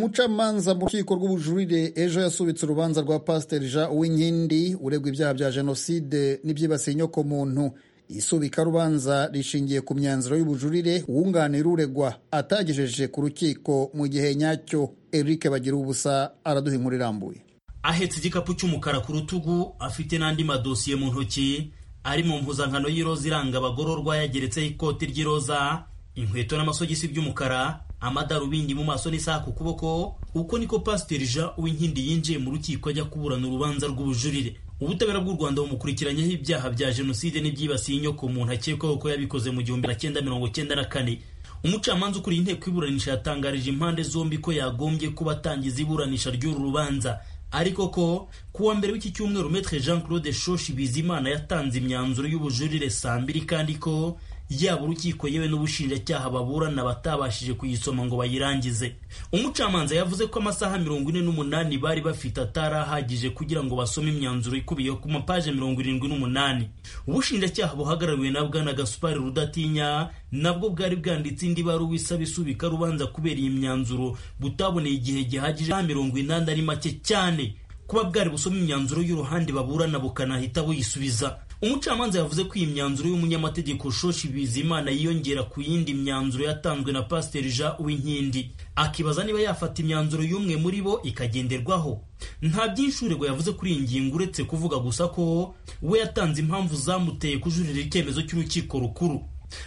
umucamanza mu rukiko rw'ubujurire ejo yasubitse urubanza rwa pasiteri jean uwinkindi uregwa ibyaha bya jenoside n'ibyibasiye inyokomuntu isubikarubanza rishingiye ku myanzuro y'ubujurire wunganira uregwa atagejeje ku rukiko mu gihe nyacyo eric bagira ubusa araduha inkuru irambuye ahetse igikapu cy'umukara ku rutugu afite n'andi madosiye mu ntoki ari mu mpuzankano y'iroza iranga abagororwa yageretseho ikoti ry'iroza inkweto n'amasogisi by'umukara amadarubindi mu maso n'isaha ku kuboko uko niko pasiteri jean uwinkindi yinjiye mu rukiko ajya kuburana urubanza rw'ubujurire ubutabera bw'u rwanda bumukurikiranyeho ibyaha bya jenoside n'ibyibasiye inyoko umuntu akekwaho ko yabikoze mu gihumbi na cyenda mirongo cyenda na kane umucamanza ukuriye inteko iburanisha yatangarije impande zombi ko yagombye kuba atangiza iburanisha ry'uru rubanza ariko ko kuwa mbere w'iki cyumweru metre jean claude shoshi bizimana yatanze imyanzuro y'ubujurire saa mbiri kandi ko yaba urukiko yewe n'ubushinjacyaha baburana batabashije kuyisoma ngo bayirangize umucamanza yavuze ko amasaha mirongo ine n'umunani bari bafite atari ahagije kugira ngo basome imyanzuro ikubiye ku mapaje mirongo irindwi n'umunani ubushinjacyaha buhagarariwe na bwana gasupari rudatinya nabwo bwari bwanditse indi baruwa isaba isubika rubanza kubera iyi myanzuro butaboneye igihe gihagije mirongo inani ari make cyane kuba bwari busoma imyanzuro y'uruhande baburana bukanahita buyisubiza umucamanza yavuze ko iyi myanzuro y'umunyamategeko shoshi bizimana yiyongera ku yindi myanzuro yatanzwe na pasiteri jean uwinkindi akibaza niba yafata imyanzuro y'umwe muri bo ikagenderwaho nta byinshi uregwa yavuze kuri iyi ngingo uretse kuvuga gusa ko we yatanze impamvu zamuteye kujurira icyemezo cy'urukiko rukuru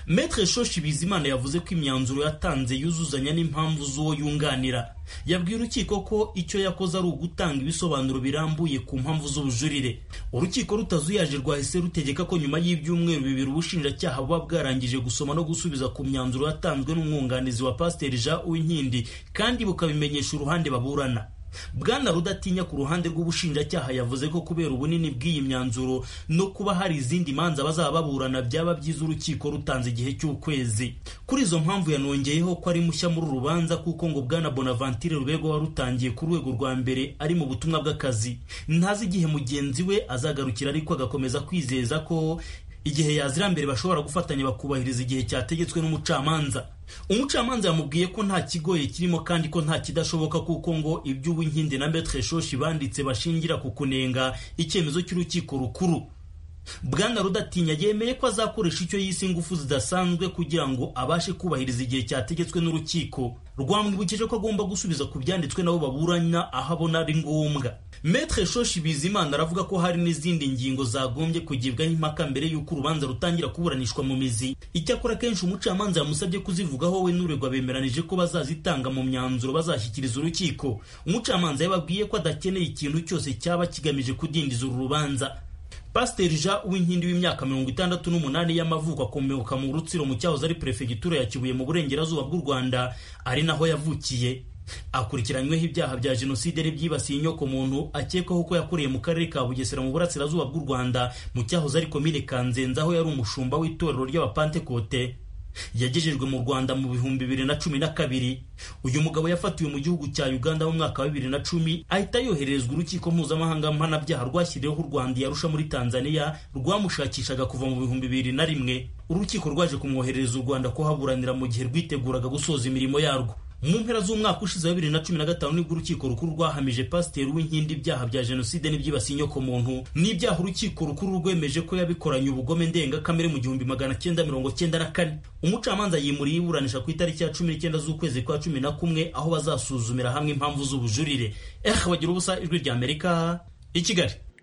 metre shoshi bizimana yavuze ko imyanzuro yatanze yuzuzanya n'impamvu z'uwo yunganira yabwiye urukiko ko icyo yakoze ari ugutanga ibisobanuro birambuye ku mpamvu z'ubujurire urukiko rutazuyaje rwahise rutegeka ko nyuma y'ibyumweru bibiri ubushinjacyaha buba bwarangije gusoma no gusubiza ku myanzuro yatanzwe n'umwunganizi wa pasiteri jean uwinkindi kandi bukabimenyesha uruhande baburana bwana rudatinya ku ruhande rw'ubushinjacyaha yavuze ko kubera ubunini bw'iyi myanzuro no kuba hari izindi manza bazaba baburana byaba byiza urukiko rutanze igihe cy'ukwezi kuri izo mpamvu yanongeyeho ko ari mushya muri uru rubanza kuko ngo bwana bonavantire rubego warutangiye ku rwego rwa mbere ari mu butumwa bw'akazi ntazi igihe mugenzi we azagarukira ariko agakomeza kwizeza ko igihe yazira mbere bashobora gufatanya bakubahiriza igihe cyategetswe n'umucamanza umucamanza yamubwiye ko nta kigoye kirimo kandi ko nta kidashoboka kuko ngo ibyo uwinkindi na metre shoshi banditse bashingira ku kunenga icyemezo cy'urukiko rukuru bwana rudatinya yemeye ko azakoresha icyo yise ingufu zidasanzwe kugira ngo abashe kubahiriza igihe cyategetswe n'urukiko rwamwibukije ko agomba gusubiza ku byanditswe nabo baburanya aho abona ari ngombwa metre shoshi bizimana aravuga ko hari n'izindi ngingo zagombye kugibwaho impaka mbere y'uko urubanza rutangira kuburanishwa mu mizi icyakora akenshi umucamanza yamusabye kuzivugaho we n'uregwa bemeranije ko bazazitanga mu myanzuro bazashyikiriza urukiko umucamanza yababwiye ko adakeneye ikintu cyose cyaba kigamije kudindiza uru rubanza pasiteri jean uwinkindi w'imyaka mirongo itandatu n'umunani y'amavuko akomoka mu rutsiro mu cyahoze ari perefegitura ya kibuye mu burengerazuba bw'u rwanda ari naho yavukiye akurikiranyweho ibyaha bya jenoside n'ibyibasiye inyoko muntu akekwaho ko yakoreye mu karere ka bugesera mu burasirazuba bw'u rwanda mu cyahoze ari komine kanzenze aho yari umushumba w'itorero ry'abapantekote yagejejwe mu rwanda mu bihumbi bibiri na cumi na kabiri uyu mugabo yafatiwe mu gihugu cya uganda mu mwaka wa bibiri na cumi ahita yohererezwa urukiko mpuzamahanga mpanabyaha rwashyiriweho u rwanda yarusha muri tanzania rwamushakishaga kuva mu bihumbi bibiri na rimwe urukiko rwaje kumwoherereza u rwanda kuhaburanira mu gihe rwiteguraga gusoza imirimo yarwo mu mpera z'umwaka ushize wa bibiri na cumi na gatanu nibwo urukiko rukuru rwahamije pasiteri w'inkindi ibyaha bya jenoside n'ibyibasiye inyoko muntu n'ibyaha urukiko rukuru rwemeje ko yabikoranye ubugome ndengakamere mu gihumbi magana cyenda mirongo cyenda na kane umucamanza yimuriye iburanisha ku itariki ya cumi n'icyenda z'ukwezi kwa cumi na kumwe aho bazasuzumira hamwe impamvu z'ubujurire eh bagira ubusa ijwi ry'amerika i kigali